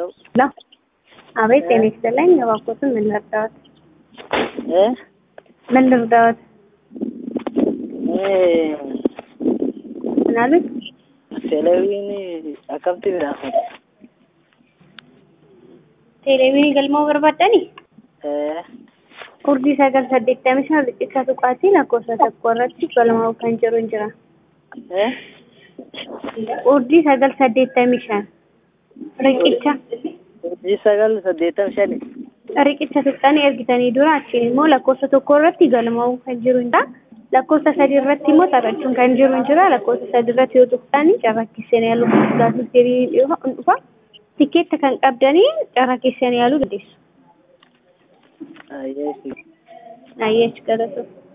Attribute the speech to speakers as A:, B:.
A: ሄሎ አቤት ጤና ይስጥልኝ እባክዎትን ምን ልርዳዎት
B: እ
A: ምን ልርዳዎት
B: እ
A: ምን አሉኝ
B: Televiziyoonii akkamitti biraafata?
A: televezyiinii galmoo barbaadani
B: Ee
A: urjii sagal saddeettamii shan riqicha tuqaatii lakkoofsa tokko irratti galmaa'u kan jiru hin jira
B: ee
A: urjii sagal saddeettamii shan riqicha
B: urjii sagal saddeettamii shani
A: riqicha tuqxanii ergitanii dura achiin immoo lakkoofsa tokko irratti galmaa'u kan jiru hin jira lakkoofsa sadii irratti immoo taphachuun kan jiru hin jira lakkoofsa sadii irratti yoo tuqxanii carraa keessanii yaaluu gaafii firii dhufa tikeetta kan qabdanii carraa keessanii yaaluu dandeessu.
B: ayyeesi
A: Ayyeech galatoota.